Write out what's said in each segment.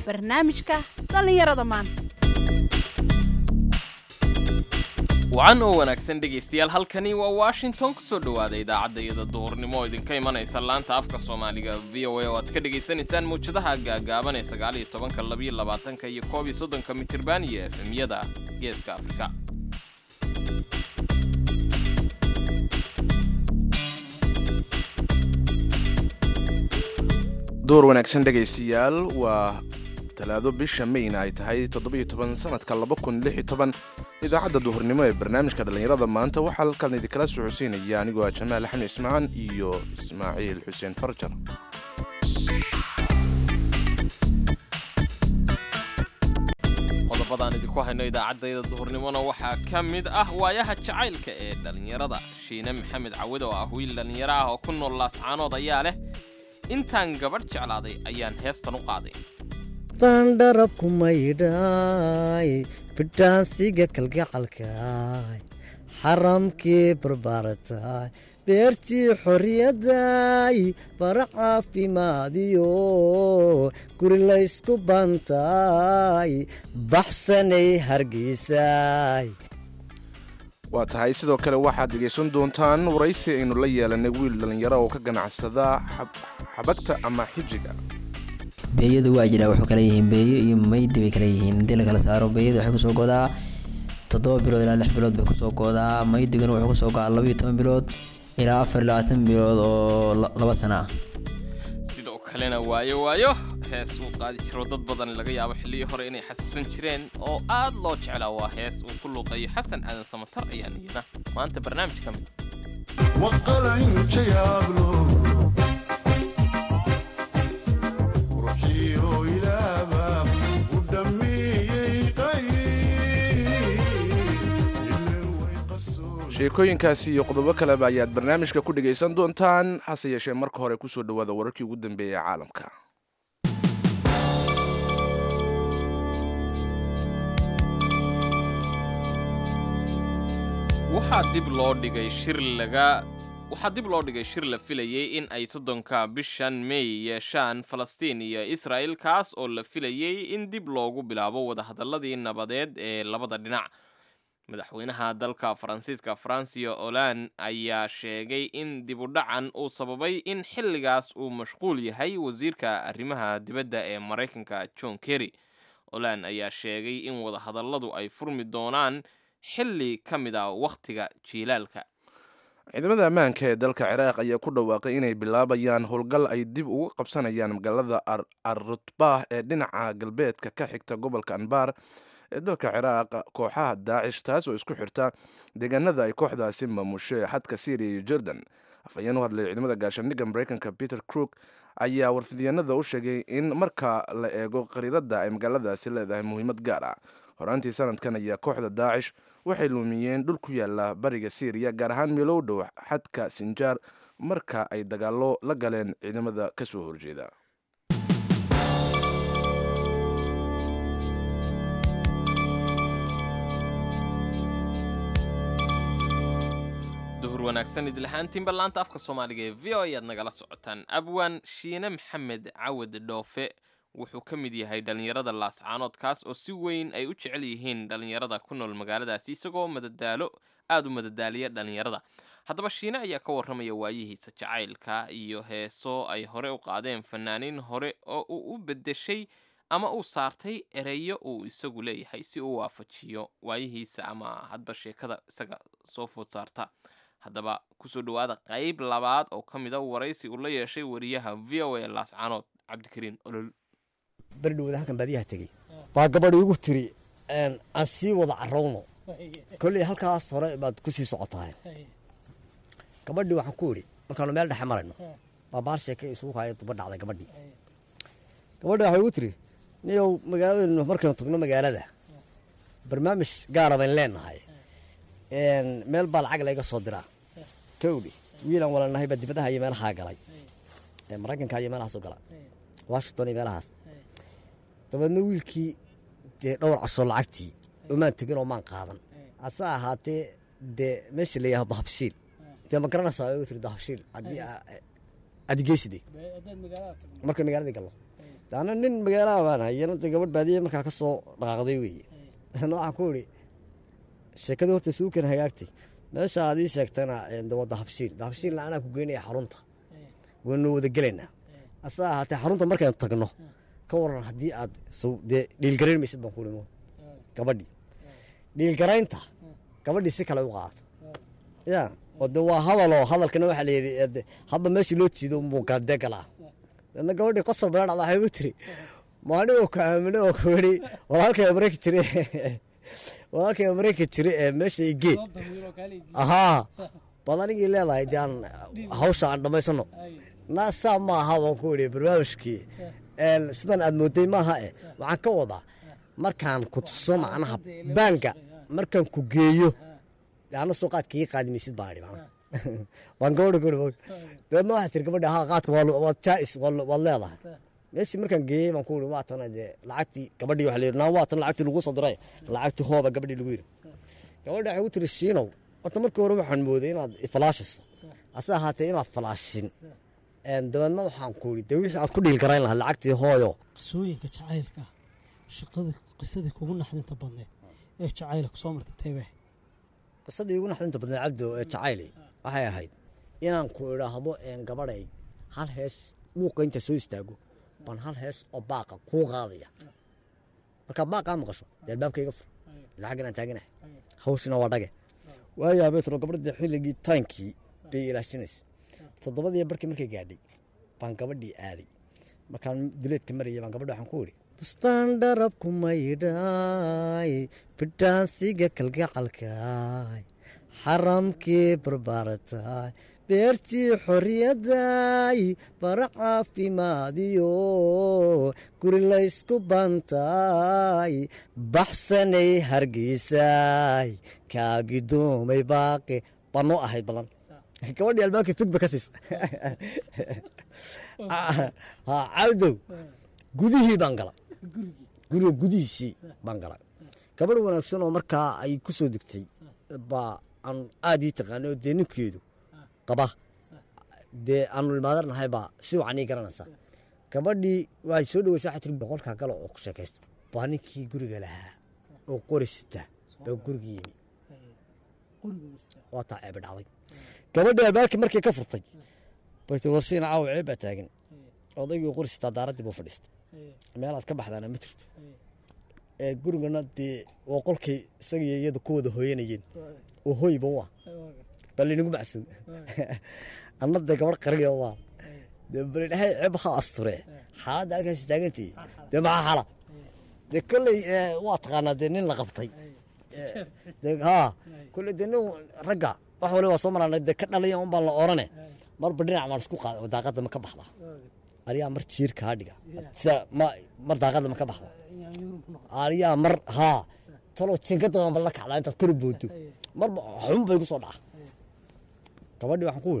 barnaamijka dhallinyarada maanta wacan oo wanaagsan dhegaystayaal halkani waa washington kusoo dhowaada idaacadda iyada duhurnimo oo idinka imanaysa laanta afka soomaaliga v o a oo aad ka dhegaysanaysaan mawjadaha gaagaaban ee sagaal iyo tobanka labiyo labaatanka iyo koob iyo soddonka mitirban iyo efemyada geeska afrika door wanaagsan dhegaystayaal waa talaado bisha mayna ay tahay toddobiyo toban sanadka laba kun lix iyo toban idaacadda duhurnimo ee barnaamijka dhallinyarada maanta waxaa halkan idinkala soo xuseynaya anigoo ah jamaal axmed ismaan iyo ismaaciil xuseen farjar qodobadaan idinku hayno idaacaddayda duhurnimona waxaa ka mid ah waayaha jacaylka ee dhallinyarada shiine maxamed cawid oo ah wiil dhallinyaro ah oo ku nool laascaanood ayaa leh intaan gabadh jeclaaday ayaan heestan u qaaday dandharabku maydhaay bidhaansiga kalgacalkaay xaramkii barbaarataay beertii xorriyadaay bara caafimaadiyo guri laysku bantaay baxsanay hargeysaay waa tahay sidoo kale waxaad dhegaysan doontaan waraysi aynu la yeelanay wiil dhallinyaro oo ka ganacsada xabagta ama xijiga beeyadu waa jiraa wuxuu kala yihiin beeyo iyo maydi bay kala yihiin haddii la kala saaro beeyada waxay kusoo godaa toddoba bilood ilaa lix bilood bay kusoo godaa maydigana wuxuu kusoo godaa labaiyo toban bilood ilaa afar iyo labaatan bilood oo laba sana ah sidoo kalena waayo waayo hees uu qaadi jiro dad badan laga yaabo xillihii hore inay xasuusan jireen oo aad loo jeclaa waa hees uu ku luuqeeyo xasan aadan samatar ayaa niyada maanta barnaamij ka mid sheekooyinkaasi iyo qodobo kaleba ayaad barnaamijka ku dhegaysan doontaan hase yeeshee marka hore kusoo dhowaada wararkii ugu dambeeyay ee caalamka waxaa dib loo dhigay shir laga waxaa dib loo dhigay shir la filayay in ay soddonka bishan mey yeeshaan falastiin iyo israa'il kaas oo la filayay in dib loogu bilaabo wadahadalladii nabadeed ee labada dhinac madaxweynaha dalka faransiiska francio olan ayaa sheegay in dibudhacan uu sababay in xilligaas uu mashquul yahay wasiirka arrimaha dibadda ee maraykanka john kerry olan ayaa sheegay in wadahadalladu ay furmi doonaan xilli ka mid a wakhtiga jiilaalka ciidamada ammaanka ee dalka ciraaq ayaa ku dhawaaqay inay bilaabayaan howlgal ay dib uga qabsanayaan magaalada arrutbah ee dhinaca galbeedka ka xigta gobolka anbar ee dalka ciraaq kooxaha daacish taas oo isku xirta deegaanada ay kooxdaasi maamusho xadka syriya iyo jordan afhayeen u hadlay ciidamada gaashaandhigga maraykanka peter crook ayaa warfidyaenada u sheegay in marka la eego qariiradda ay magaaladaasi leedahay muhiimad gaar ah horaantii sanadkan ayaa kooxda daacish waxay luumiyeen dhul ku yaala bariga syriya gaar ahaan meelow dhow xadka sinjaar marka ay dagaallo la galeen ciidamada ka soo horjeeda duhur wanaagsan idlahaantiinba laanta afka soomaaliga ee v o ayaad nagala socotaan abwaan shiine maxamed cawad dhoofe wuxuu ka mid yahay dhallinyarada laascaanood kaas oo si weyn ay u jecel yihiin dhallinyarada ku nool magaaladaasi isagoo madadaalo aada u madadaaliya dhallinyarada haddaba shiine ayaa ka warramaya waayihiisa jacaylka iyo heeso ay hore u qaadeen fanaaniin hore oo uu u beddeshay ama uu saartay ereyo uu isagu leeyahay si uu waafajiyo waayihiisa ama hadba sheekada isaga soo food saarta haddaba kusoo dhowaada qayb labaad oo ka mid a waraysi uu la yeeshay wariyaha v o a laascaanood cabdikariin olol berdhowda halkan baadiyaha tegey baa gabadh iigu tiri aan sii wada carowno kolley halkaas hore baad ku sii socotahay gabadhii waxaan ku idhi markaanu meel dhexe marayno baabaar sheeke isugu haya duba dhacday gabadhii gabadhii waxay igu tiri niyow magaaladaynu markaynu tagno magaalada barnaamij gaara bayn leenahay meel baa lacag layga soo diraa kowdhi wiilaan walanahay baa dibadaha iyo meelahaa galay maraykanka iyo meelahaas u gala washington iyo meelahaas dabeedna wiilkii dee dhowr casoo lacagtii omaan tegin oo maan qaadan hase ahaatee dee meesha la yihahdo dahabshiil dee ma garanaysaa way tiri dahabshiil haddii aa- aad geyside marka magaaladii gallo daana nin magaalaha baan hayana de gabadh baadiye markaa ka soo dhaqaaqday weeye ana waxaan ku idhi sheekada horta suukan hagaagtay meesha aad ii sheegtana de waa dahabshiil dahabshiilna anaa ku geynaya xarunta waynu wada gelaynaa asa ahaatee xarunta markaynu tagno ka waran haddii aad dee dhiilgarayn maysid baan ku dhimo gabadhii dhiilgaraynta gabadhii si kale u qaadato ya oo de waa hadaloo hadalkana waxaa la yidhi hadba meeshii loo jiido muuqaadee galaa deedna gabadhii qosol bala dhacda waxay gu tiri maalin oo ku aamino oo ku yidhi walaalkay amareyka jire walaalkay amareyka jire ee meesha igee ahaa baad anigii leedahay de aan hawsha aan dhammaysano naa saa ma aha waan ku idhi barnaamijkii sidan aad mooday maaha e waxaan ka wadaa markaan ku tuso macnaha baanka markaan ku geeyo ana soo qaadka ii qaadi maysid baa idhi waan gabadha ku dabeedna waxaa tiri gabadha haa qaadka waa jaais waad leedahay meeshii markaan geeyey baan ku ihi waa tana dee lacagtii gabadhii waxa la yidhi naa waa tan lacagtii lagu soo diray lacagtii hooba gabadhii lagu yidhi gabadha waxay ku tiri shiinow horta markii hore waxaan mooday inaad ifalaashiso ase ahaatee inaad falaashin dabeedna waxaan ku ihi dee wixii aad ku dhiil garayn lahaa lacagtii hooyo qisooyinka jacaylka shaqada qisadii kugu naxdinta badneed ee jacayla kusoo martay taybe qisadii ugu naxdinta badneed cabdo ee jacayli waxay ahayd inaan ku idhaahdo gabadhay hal hees luuqa inta soo istaago baan hal hees oo baaqa kuu qaadaya markaa baaqaa maqasho dee albaabka iga fur lacag inaan taaganahay hawshina waa dhage waayaa betro gabadha xilligii taankii bay ilaashinaysa toddobadii barkii markay gaadhay baan gabadhii aaday markaan duleedka maraya baan gabadha waxaan ku idhi bustaan dharabku maydhaay bidhaansiga kalgacalkaay xaramkii barbaarataay beertii xorriyadaay bara caafimaadiyo guri laysku bantaay baxsanay hargeysaay kaagidoomay baaqi baa noo ahayd balan gabadhii albaabka figba ka siisa cawdow gudihii baan gala guriga gudihiisii baan gala gabadh wanaagsan oo markaa ay ku soo degtay baa aan aad ii taqaana oo dee ninkeedu qaba dee aanu ilmaadarnahay baa si wacan ii garanaysa gabadhii waxay soo dhaweysa waxay tiri boqolkaa galo oo ku sheekaysta baa ninkii guriga lahaa oo qori sita baa gurigii yimi waa taa ceebe dhacday gabadhii albaabkii markii ka furtay baytu warsiina caawa ceeb baa taagan odaygii qori sitaa daaraddii buu fadhiistay meelaad ka baxdaana ma jirto ee gurigana dee waa qolkay isagiyo iyadu ku wada hooyanayeen oo hoyba u ah baa laynagu macsuum anna dee gabadh qariya waa dee balidhahay ceeb ha asture xaaladda halkaas taagantii dee maxaa xala dee kolley waa taqaanaa dee nin la qabtay haa kolley dee nin ragga wax wali waa soo maraan dee ka dhalaya un baan la orane marba dhinac baan isku qaada daaqadda ma ka baxda ariyaa mar jiir kaa dhiga mar daaqadda ma ka baxda ariyaa mar haa talo jinkadadan ba la kacdaa intaad kor boodo marba xun bay ku soo dhaca gabadhii waxaan ku wiri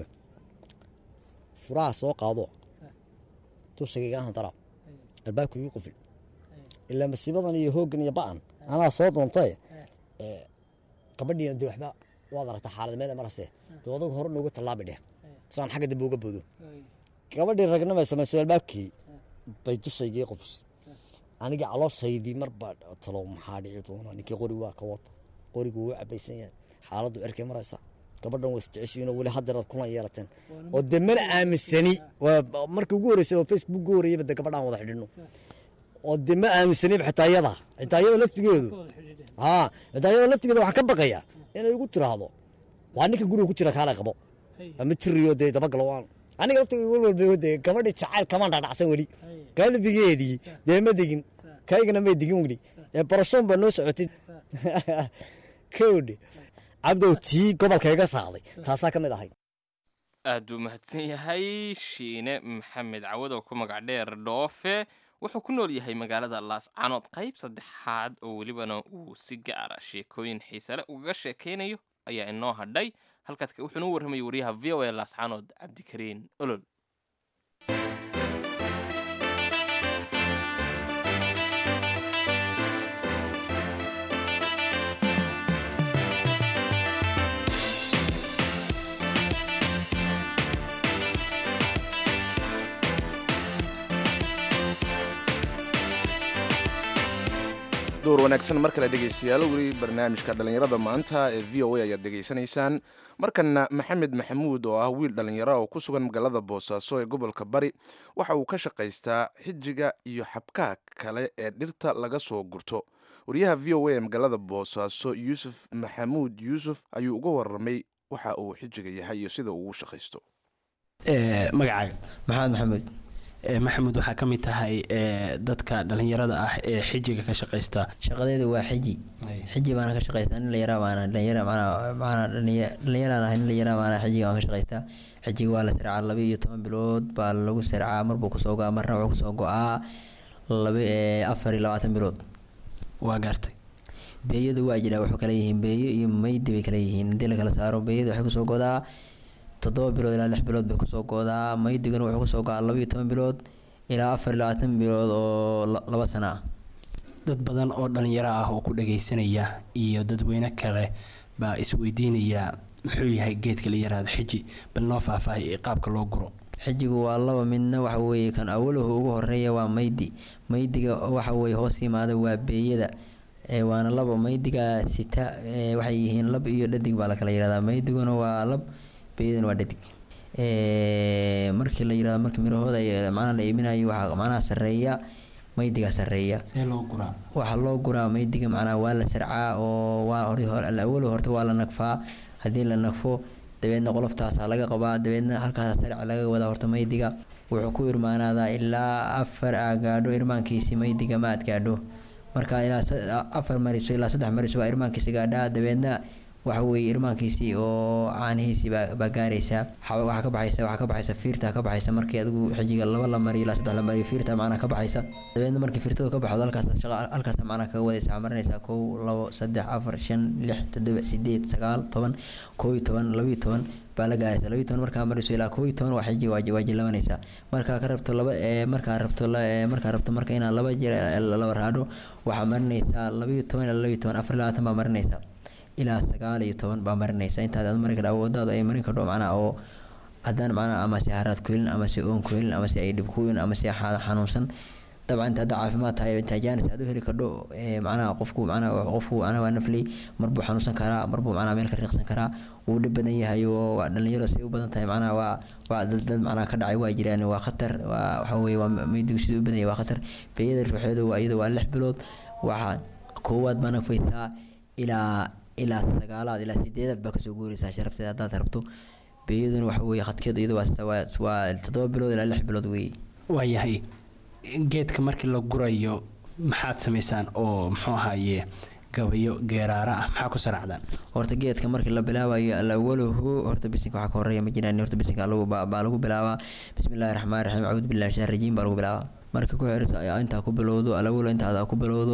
furaha soo qaado tushagaygahan dara albaabka igu qufil ilaa masiibadan iyo hooggan iyo ba'an anaa soo doontay gabadhiina dee waxba waad aragtaa xaalad meel marase dee odagu hore noogu tallaabi dheh saan xagga dambe uga boodo gabadhii ragnimay samayso albaabkii bay dushaygii qufis anigii calooshaydii marba talo maxaa dhici doona ninkii qori waa ka wata qorigu wuu cabaysan yahay xaaladdu cirkay maraysa gabadhan waa isjeceshiinoo weli haddaraad kulan yeelateen oo dee mana aaminsani markii ugu horreysay oo facebook ugu horreeyayba dee gabadhaan wada xidhino oo dee ma aaminsaniba xitaa iyada xitaa iyada laftigeedu haa xitaa iyada laftigeeda waxaan ka baqayaa inay igu tiraahdo waa ninka guriga ku jira kaale qabo ama jiriyo dee dabagalo waan aniga laftiga walwalba dee gabadhii jacayl kamaan dhadhacsan weli qalbigeedii dee ma degin kaygana may degin weli ee barashoon baa noo socotay kowdhe cabdow tii gobolka iga raacday taasaa ka mid ahayd aad buu mahadsan yahay shiine maxamed cawad oo ku magac dheer dhoofe wuxuu ku nool yahay magaalada laascanood qayb saddexaad oo welibana uu si gaara sheekooyin xiisale ugaga sheekaynayo ayaa inoo hadhay halkaad wuxuuna u warramayay wariyaha v o a laascanood cabdikariin olol door wanaagsan mar kale dhegaystayaal weli barnaamijka dhallinyarada maanta ee v o a ayaad dhegaysanaysaan markana maxamed maxamuud oo ah wiil dhallinyaro oo ku sugan magaalada boosaaso ee gobolka bari waxa uu ka shaqaystaa xijiga iyo xabkaha kale ee dhirta laga soo gurto wariyaha v o a ee magaalada boosaaso yuusuf maxamuud yuusuf ayuu uga warramay waxa uu xijiga yahay iyo sida uu ugu shaqaysto magacaaga maxamed maxamuud maxamuud waxaa ka mid tahay dadka dhallinyarada ah ee xijiga ka shaqaysta shaqadeedu waa xiji xiji baana ka shaqaystaa nin layara baana dhalinyara macnaa macnaa dhalinya- dhalinyaraan ahay nin layara baana xijiga waan ka shaqaystaa xijiga waa la sircaa laba iyo toban bilood baa lagu sircaa marbuu kusoo go-aa marna wuxuu kusoo go-aa laba ee afar iyo labaatan bilood waa gaartay beeyadu waa jiraa wuxuu kala yihiin beeyo iyo maydi bay kala yihiin haddii lakala saaro beeyadu waxay kusoo godaa toddoba bilood ilaa lix bilood bay kusoo godaa maydiguna wuxuu kusoo go-aa laba iyo toban bilood ilaa afar iyo labaatan bilood oo la- laba sano ah dad badan oo dhallinyaro ah oo ku dhagaysanaya iyo dadweyne kale baa isweydiinaya muxuu yahay geedka la yaraado xiji bal noo faahfaahay ee qaabka loo guro xijigu waa laba midna waxa weeye kan awaluhu ugu horeeya waa maydi maydiga waxa weeye hoos yimaada waa beeyada ee waana laba maydiga sita ee waxay yihiin lab iyo dhadig baa la kala yihahdaa maydiguna waa lab beeyaduna waa dhadig ee markii la yirahdo markii mirahooda ay- macnaha la iibinayo waxaa macnaha sarreeya maydiga sarreeya see loo guraa waxaa loo guraa maydiga macnaha waa la sarcaa oo waa hore hore alawalo horta waa la nagfaa haddii la nagfo dabeedna qoloftaasaa laga qabaa dabeedna halkaas sarca laga wadaa horta maydiga wuxuu ku irmaanaadaa ilaa afar aa gaadho irmaankiisi maydiga ma aad gaadho marka ilaa sa- afar mariso ilaa saddex mariso waa irmaankiisi gaadhaa dabeedna waxa weeye irmaankiisii oo caanihiisii baa baa gaaraysaa xa- waxaa ka baxaysa waxaa ka baxaysa fiirta ka baxaysa markii adigu xijiga laba la mariyo ilaa saddex la mariyo fiirta macnaha ka baxaysa dabeedna markii fiirtadu ka baxdo halkaas shaqa halkaas macnaha kaga wadaysa waxaa marinaysaa kow labo saddex afar shan lix toddoba sideed sagaal toban kow iyo toban laba iyo toban baa la gaaraysa laba iyo toban markaa mariso ilaa kow iyo toban waa xiji waa waa jilabanaysaa markaa ka rabto laba ee markaa rabto la ee markaa rabto marka inaad laba jeer ee laba raadho waxaa marinaysaa laba iyo toban ilaa laba iyo toban afar iyo labaatan baa marinaysaa ilaa sagaal iyo toban baa marinaysa intaad aad mari kadha awoodaadu ay marin kadho macnaha oo haddaan macnaha ama se haraad ku helin ama se oon ku helin ama se ay dhib ku helin ama se xa- xanuunsan dabcan inta hadda caafimaad tahay intaa jaanis aad u heli kadho ee macnaha qofku macnaha qofku macnaha waa nafley marbuu xanuunsan karaa marbuu macnaha meel ka riiqsan karaa wuu dhib badan yahay oo waa dhalinyaro say u badan tahay macnaha waa waa dad dad macnaha ka dhacay waa jiraan waa khatar waa waxa weeye waa maydigu siduu u badan yahay waa khatar beeyada ruuxeedu waa iyada waa lix bilood waxaa koowaad baa nafaysaa ilaa ilaa sagaalaad ilaa sideedaad baa kasoo guuraysaa sharafteeda haddaad rabto beeyaduna waxa weeye khadkeedu iyadu waa waa waa toddoba bilood ilaa lix bilood weeye waayahay geedka markii la gurayo maxaad samaysaan oo muxuu ahaaye gabayo geeraara ah maxaa ku saracdaan horta geedka markii la bilaabayo alawaluhu horta bisinka waxaa ka horeeya ma jiraan horta bisinka lagu baa baa lagu bilaabaa bismillahi raxmaani raxiim acuudu billahi shaitaan rajiim baa lagu bilaabaa marka ku xirta intaa ku bilowdo alawalu inta aad ku bilowdo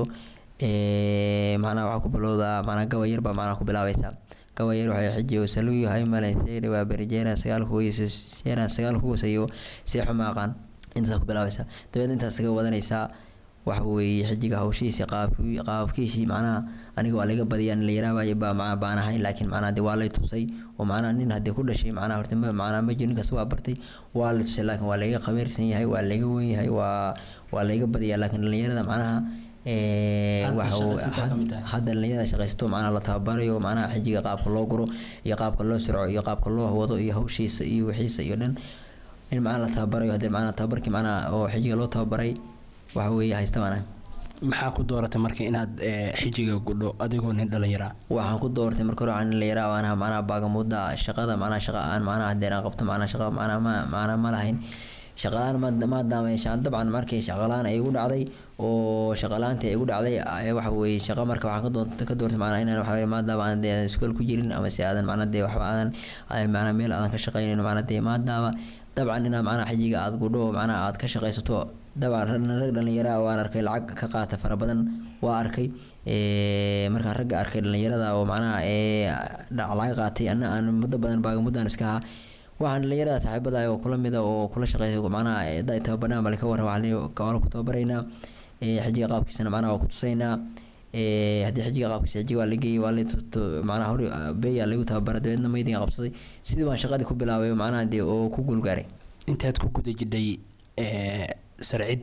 ee macnaha waxaa ku bilowdaa macnaha gaba yar baa macnaha ku bilaabaysaa gaba yar waxay xijiyo saluyo haymalan seyri waa berijeeran sagaal kuweyso seeran sagaal kuwasayo seexo maaqaan intaas ku bilaabaysaa dabeedna intaas kaga wadanaysaa waxa weeye xijiga hawshiisi qaabki qaabkiisii macnaha aniga waa laga badiyaa nin la yaraabayo baa macnaha baan ahayn laakiin macnaha dee waa lay tusay oo macnaha nin haddii ku dhashay macnaha horta ma macnaha ma jiro ninkaas waa bartay waa la tusay laakiin waa layga qabiirsan yahay waa layga wen yahay waa waa layga badiyaa laakiin dhalinyarada macnaha ee Hadda waxa uu- shaqaysataa ka mid tahay. hadda dhalinyarada shaqaysato macnaha la tababarayo macnaha xijiga qaabka loo guro iyo qaabka loo sirco iyo qaabka loo wado iyo hawshiisa iyo wixiisa iyo dhan in macnaha la tababarayo haddii macnaha tababarkii macnaha oo xijiga loo tababaray waxa weeye haysta maanaha maxaa ku dooratay marka inaad eh, xijiga gudho adigoo nin dhallinyara waxaan ku doortay marka hore waxaan la yaraa waanaha macnaha baagamuda shaqada macnaha shaqa aan macnaha haddii aan qabto macnaha shaqa macnaha ma macnaha ma lahayn shaqalaan ma maadaama shaan dabcan markii shaqalaan ay igu dhacday oo shaqalaantii ay igu dhacday ee waxa weeye shaqa marka waxaan ka doortay ka doortay macnaha inaan waxa weeye maadaama aan dee iskool ku jirin ama si aadan macnaha dee waxba aadan ay macnaha meel aadan ka shaqaynin macnaha dee maadaama dabcan inaad macnaha xijiga aad gudho oo macnaha aad ka shaqaysato dabcan rag rag dhalinyara ah waan arkay lacag ka qaata fara badan waa arkay ee markaan ragga arkay dhalinyarada oo macnaha ee dhac laga qaatay anna aan muddo badan baagamuddaan iska ahaa waxaan dhalinyarada saaxiibada oo kula mida oo kula shaqeeya macnaha da tababarnaa bale ka waran waxaan ku tababaraynaa ee xijiga qaabkiisana macnaha waa ku tusaynaa ee haddii xijiga qaabkiisa xijiga waa la geeyey waa la macnaha hore beeyaa lagu tababara dabeedna maydinga qabsaday sidii baan shaqadii ku bilaabay macnaha dee oo ku guulgaaray intaad ku guda jidhay eh, sarcidda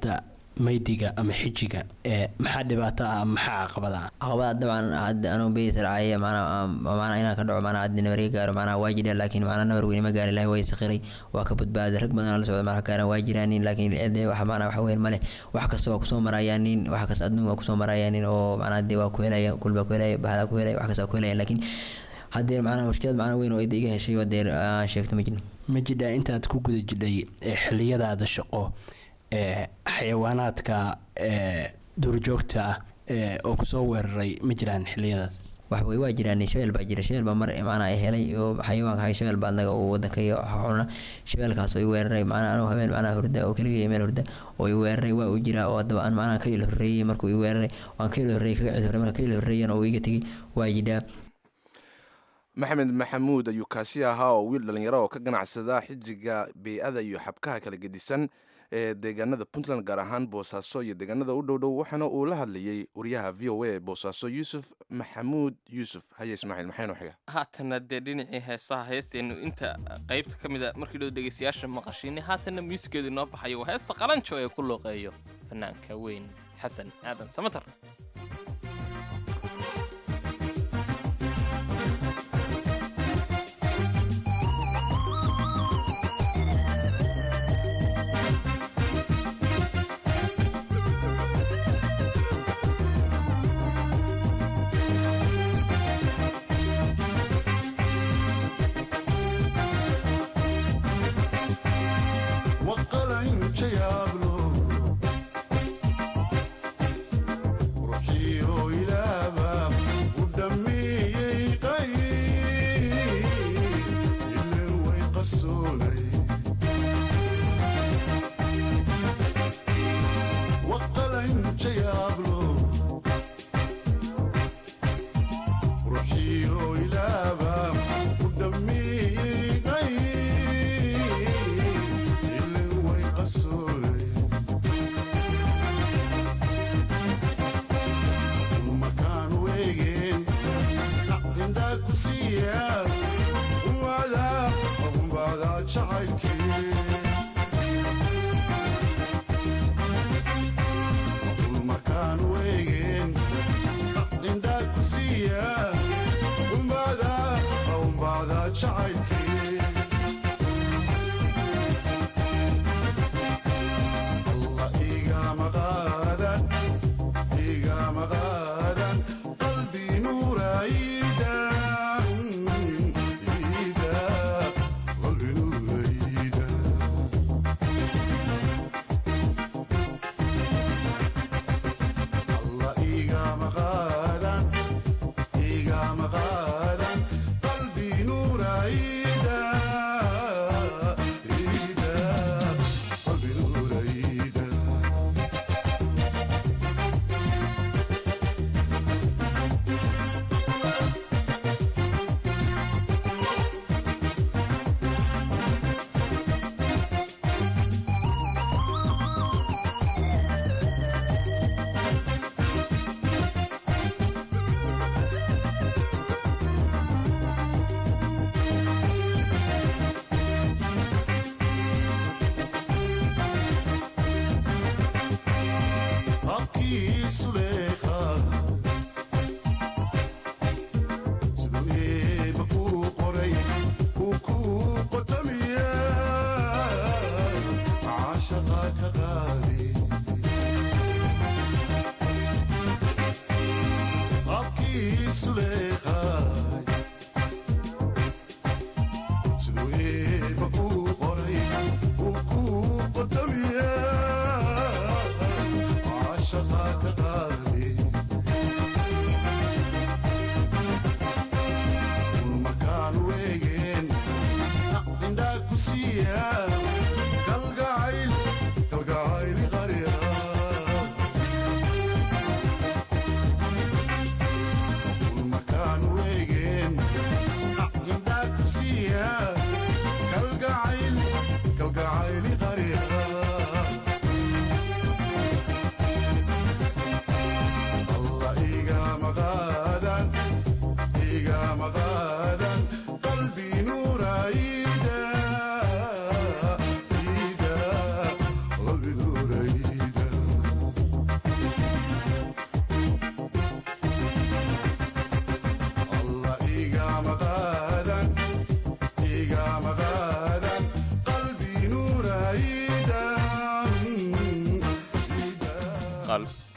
maydiga ama xijiga ee maxaa dhibaato ah maxaa caqabada ah caqabada dabcan hadda anuu bey sarcaaya macnaa macnaa inaan ka dhaco macnaa haddi nabar iga gaaro macnaa waa jiraan laakiin macnaa nabar weyne ma gaarin ilahi waa isaqiray waa ka badbaaday rag badan oo la socda macnaa gaaran waa jiraanin laakiin ede wax macnaa waxa weyn male wax kasta waa kusoo marayaanin wax kasta adduun waa kusoo marayaanin oo macnaa dee waa ku helaya kul baa ku helaya bahdaa ku helaya wax kasta waa ku helaya laakiin haddee macnaa mushkilad macnaa weyn oo ida iga heshay waa dee aan sheegto ma jirin ma jidhaa intaad ku guda jidhay ee xiliyadaada shaqo ee xayawaanaadka ee duurjoogta ah ee oo kusoo weeraray ma jiraan xiliyadaas wax wey waa jiraan shabeel baa jira shabeel baa mar macnaa ay helay oo xayawaanka hay shabeel baa anaga uu wadankaiyo xuna shabeelkaas oo i weeraray macnaa anuu habeen macnaa hurda oo keligay meel hurda oo i weeraray waa uu jiraa oo haddaba aan macnaa ka il horreeyey markuu i weeraray waan ka il horreeyey kaga cid horrey marka ka il horreeyan oo iga tegey waa jiraa maxamed maxamuud ayuu kaasi ahaa oo wiil dhallinyaro oo ka ganacsada xijiga bey-ada iyo xabkaha kala gedisan ee deegaanada puntland gaar ahaan boosaaso iyo deegaanada u dhowdhow waxaana uu la hadlayey wariyaha v o a ee boosaaso yuusuf maxamuud yuusuf haye ismaaciil maxaynu xiga haatana dee dhinacii heesaha heesteennu inta qaybta ka mid a markii dhow dhegeystayaasha maqashiinay haatanna muusigeedu inoo baxayo waa heesta qalanjo ee ku looqeeyo fanaanka weyn xasan aadan samatar qalbi nuuraida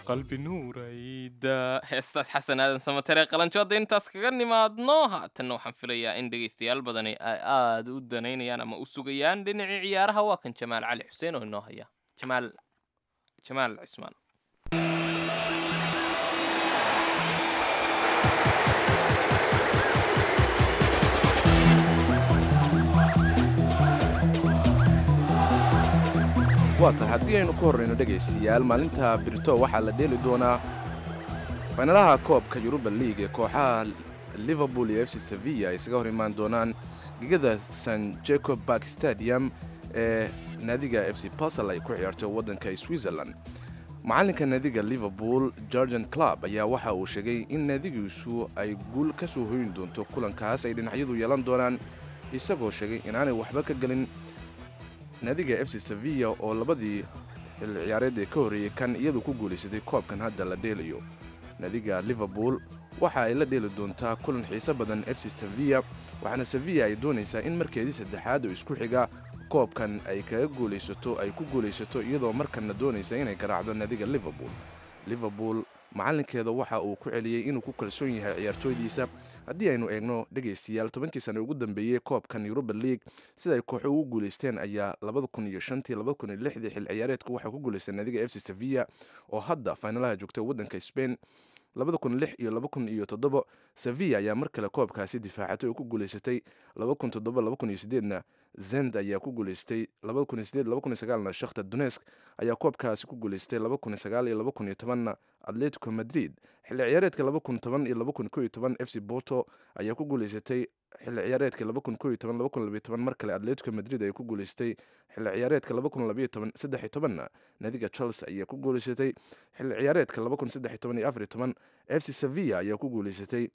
qalbi nuurayda heestaas xasan aadan samatere qalanjo hadda intaas kaga nimaadno haatanna waxaan filayaa in dhegaystayaal badani ay aada u danaynayaan ama u sugayaan dhinacii ciyaaraha waa kan jamaal cali xuseen oo inoo haya jamaal jamaal cismaan waatan haddii aynu ku horrayno dhegaystayaal maalinta birito waxaa la dheeli doonaa faynalaha koobka yuruba league ee kooxaha liverpool iyo f c sevilla ay isaga hor imaan doonaan gegada san jacob bark stadium ee naadiga f c basel ay ku ciyaarto waddanka switzerland macalinka naadiga liverpool georgian club ayaa waxa uu sheegay in naadigiisu ay guul ka soo hoyin doonto kulankaas ay dhinacyadu yeelan doonaan isagoo sheegay inaanay waxba ka gelin naadiga f c sevilla oo labadii xilli ciyaareed ee ka horreeyey kan iyadu ku guulaysatay koobkan hadda la dheelayo naadiga liverpool waxa ay la dheeli doontaa kulan xiiso badan f c sevilla waxaana sevilla ay doonaysaa in markeedii saddexaad oo isku xiga koobkan ay kaga guulaysato ay ku guulaysato iyadoo markanna doonaysa inay garaacdo naadiga liverpool liverpool macalinkeeda waxa uu ku celiyey inuu ku kalsoon yahay ciyaartooydiisa haddii aynu eegno dhegaystayaal tobankii sano ugu dambeeyey koobkan yuruba league sida ay kooxo ugu guulaysteen ayaa xil ciyaareedku waxaa ku guulaystay naadiga f c sevilla oo hadda faynalaha joogta waddanka spain iyo sevilla ayaa mar kale koobkaasi difaacatay oo ku guulaysatay na zend ayaa ku guulaystay na shakhta donesk ayaa koobkaasi ku guulaystay na atletico madrid xilli ciyaareedka iyo f c borto ayaa ku guulaysatay xilli ciyaareedka mar kale atletico madrid ayaa ku guulaystay xilli ciyaareedka na naadiga chelsea ayaa ku guulaysatay xilli ciyaareedka f c sevilla ayaa ku guulaysatay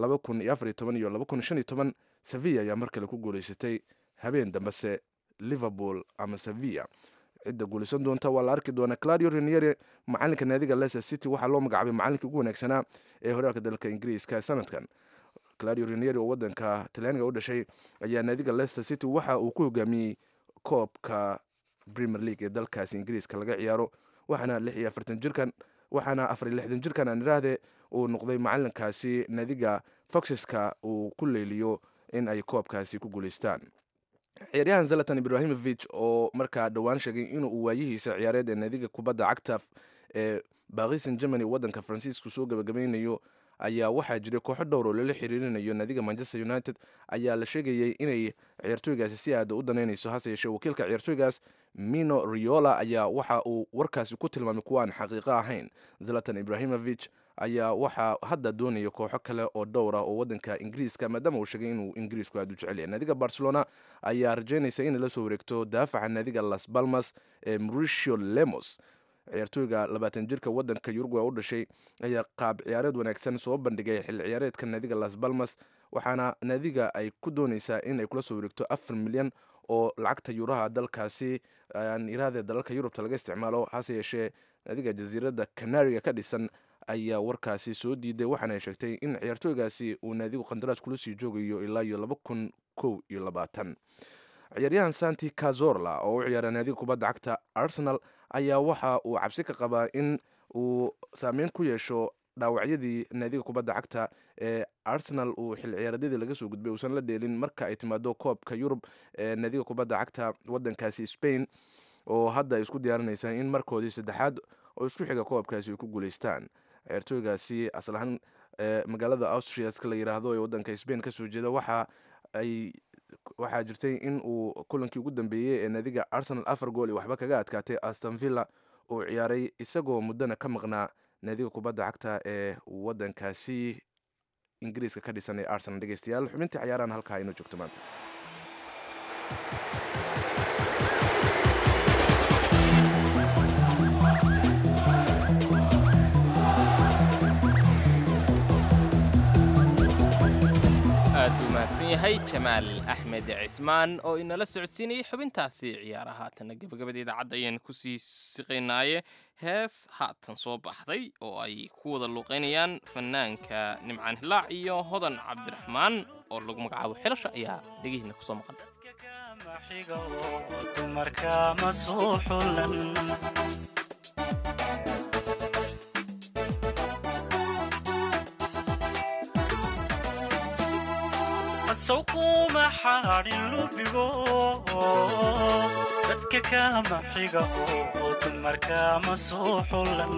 iyo sevilla ayaa mar kale ku guulaysatay habeen dambese liverpool ama sevilla cidda guulaysan doonta waa la arki doonaa claudio raniere macalinka naadiga leicester city waxaa loo magacaabay macalinkii ugu wanaagsanaa ee horyaalka dalka ingiriiska sanadkan claudio raniere oo wadanka talyaaniga u dhashay ayaa naadiga leicester city waxa uu ku hogaamiyey koobka premier league ee dalkaasi ingiriiska laga ciyaaro waxaana lix iyo afartan jirkan waxaana afar iyo lixdan jirkan aan idhaahde uu noqday macalinkaasi naadiga foxeska uu ku leeliyo in ay koobkaasi ku guulaystaan ciyaaryahan zalatan ibrahimovic oo markaa dhowaan sheegay inuu waayihiisa ciyaareed ee naadiga kubadda cagta ee bakisan germany waddanka faransiisku soo gabagabaynayo ayaa waxaa jiray kooxo dhowr oo lala xiriirinayo naadiga manchester united ayaa la sheegayay inay ciyaartooygaasi si aada u danaynayso hase yeeshee wakiilka ciyaartooygaas mino riola ayaa waxa uu warkaasi ku tilmaamay kuwa aan xaqiiqo ahayn zalatan ibrahimovic ayaa waxaa hadda doonaya kooxo kale oo dhowr ah oo wadanka ingiriiska maadaama uu sheegay inuu ingiriisku aada u jecel yahay naadiga barcelona ayaa rajaynaysa inay la soo wareegto daafaca naadiga las balmas ee mauricio lemos ciyaartooyga labaatan jirka wadanka uruguay u dhashay ayaa qaab ciyaareed wanaagsan soo bandhigay xilli ciyaareedka naadiga las balmas waxaana naadiga ay ku doonaysaa in ay kula soo wareegto afar milyan oo lacagta yuuraha dalkaasi aan iraahde dalalka yurubta laga isticmaalo hase yeeshee naadiga jasiiradda canariga ka dhisan ayaa warkaasi soo diiday waxaana ay sheegtay in ciyaartooygaasi uu naadigu qandaraas kula sii joogayo ilaa iyo laba kun kow iyo labaatan ciyaaryahan santi cazorla oo u ciyaara naadiga kubadda cagta arsenal ayaa waxa uu cabsi ka qabaa in uu saameyn ku yeesho dhaawacyadii naadiga kubadda cagta ee arsenal uu xil ciyaareedyadii laga soo gudbay uusan la dheelin marka ay timaado koobka yurub ee naadiga kubadda cagta wadankaasi spain oo hadda ay isku diyaarinaysaa in markoodii saddexaad oo isku xiga koobkaasi ay ku guulaystaan ciyaartooygaasi aslahaan magaalada austriaska la yiraahdo ee wadanka spain kasoo jeeda waxa ay waxaa jirtay in uu kulankii ugu dambeeyey ee naadiga arsenal afar gool iyo waxba kaga adkaatay aston villa uu ciyaaray isagoo muddana ka maqnaa naadiga kubadda cagta ee wadankaasi ingiriiska ka dhisan ee arsenal dhegeystayaal xubintii ciyaarahan halkaa inoo joogto maanta aad buu mahadsan yahay jamaal axmed cismaan oo inala socodsiinayay xubintaasi ciyaara haatanna gebagabada idaacadda ayaan kusii siqaynaaye hees haatan soo baxday oo ay ku wada luuqaynayaan fanaanka nimcaan hilaac iyo hodan cabdiraxmaan oo lagu magacaabo xilasha ayaa dhegihiina kusoo maqan sow kuma xaadhin lubigo dadka kama xiga oo dumarkama soo xulan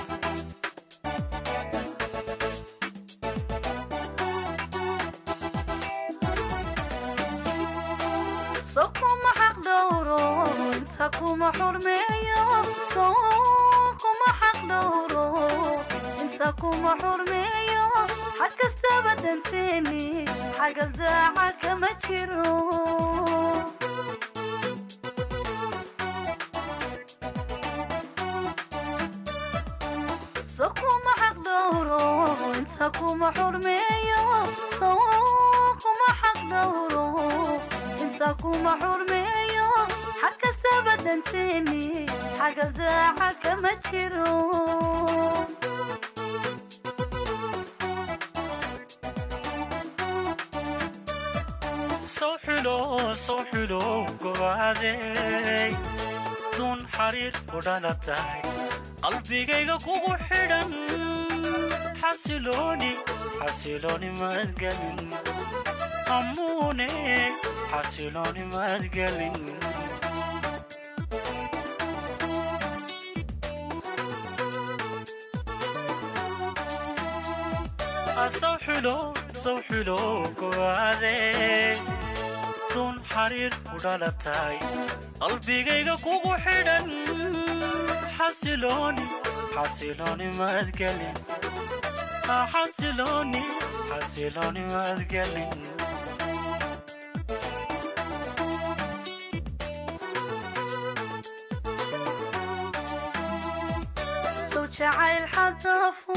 soo kuma xaq dhowro inta kuma xurmeeyo soo kuma xaq dhowro inta kuma xurmeeyo xag kastaba danteeni xagal daaca kama jiro soo kuma xaq dhowro inta kuma xurmeeyo soo kuma xaq dhowro inta kuma xurmeeyo xag kastaba danteeni xagal daaca kama jiro soo xulo soo xulo gobaadey duun xariir u dhalatay qalbigayga kugu xidhan xasilooni xasilooni madgelin amuune xasilooni madgelin soo xulo soo xulo gobaadey duun xariir u dhalatay qalbigayga kugu xidhan xasilooni xasilooni madgelin xasilooni xasilooni madgelin soo jacayl xadafo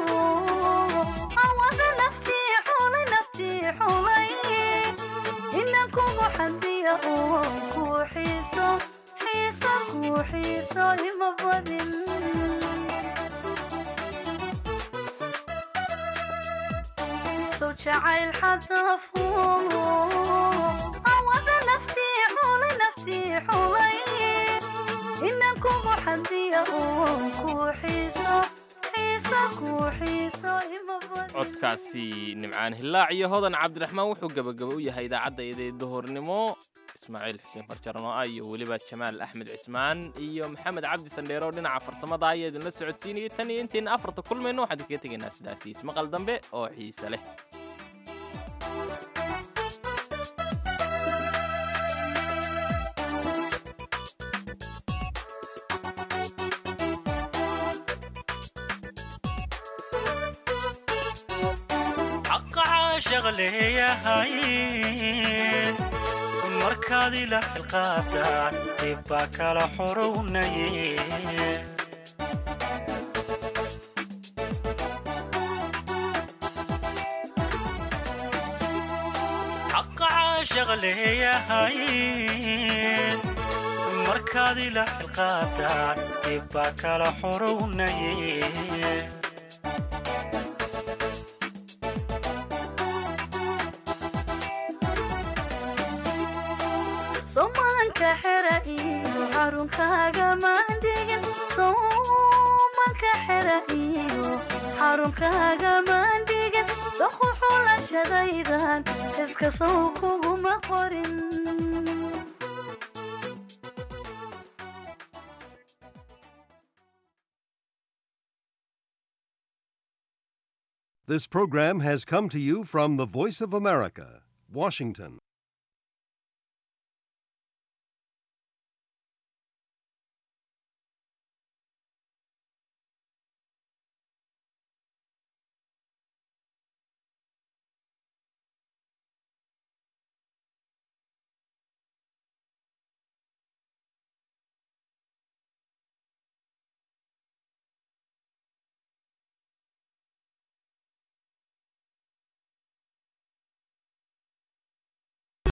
awada naftii xulay naftii xulay ina kugu xadiya oo kuu xiiso xiiso kuu xiiso ima badin soo jacayl xadafo awada naftii xulay naftii xulay ina kugu xadiya oo kuu xiiso xiiso kuu xiiso ima badin codkaasi nimcaan hillaac iyo hodan cabdiraxmaan wuxuu gebagaba u yahay idaacadda eeday duhurnimo ismaaciil xuseen farjarno ah iyo weliba jamaal axmed cismaan iyo maxamed cabdi sandheero dhinaca farsamada ayaa idinla socodsiinayay tan iyo intayna afarta kulmayno waxaan idinkaga tegaynaa sidaasi ismaqal dambe oo xiise leh xaqa caashaq leeyahay markaad ila xilqaadaan dib baa kala xorownaye xaqa caashaq leeyahay markaad ila xilqaadaan dib baa kala xorownaye somanka xera iyo xarunkaaga maandhigin somanka xera iyo xarunkaaga maandhigin doquxulashadaydan iska sow kuguma qorin This program has come to you from the Voice of America, Washington.